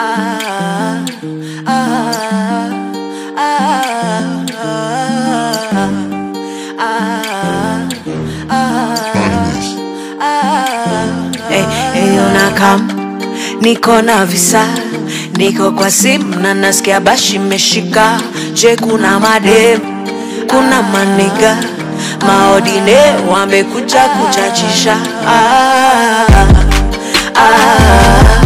Ah, ah, ah, ah, ah, ah. Hey, hey, unakam niko na visa niko kwa simu na nasikia bashi meshika je kuna madem kuna maniga maodine wamekuja kuchachisha ah, ah,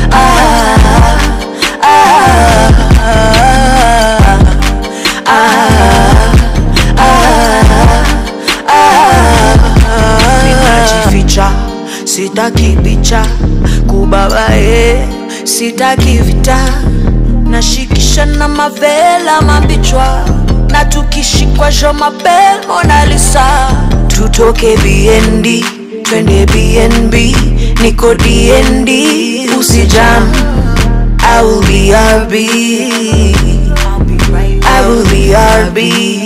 ninajificha sitaki picha kubabae sitaki vita nashikisha na mavela mabichwa na tukishikwa jo mabel monalisa tutoke bnd twende bnb niko dnd usijam I will be RB. I will be RB.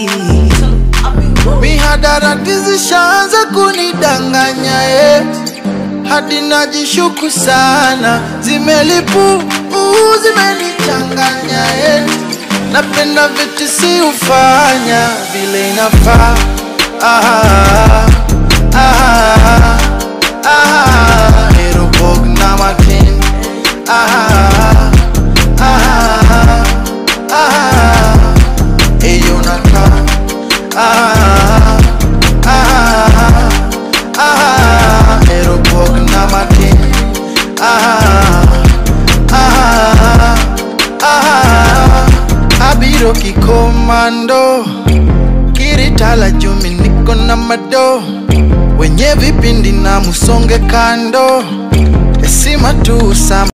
Mihadarati zishaanza kunidanganya eh. Hadi najishuku sana, zimelipu uu, zimenichanganya eh. Napenda vitu si ufanya vile inafaa ah, ah, ah, Erobog na makin ah, ah, ah, Eyo nakaa ah, ah, ah, Erobog na makin ah, ah, ah, Abiro kikomando kiritala jumi niko na mado wenye vipindi na musonge kando esima tu sama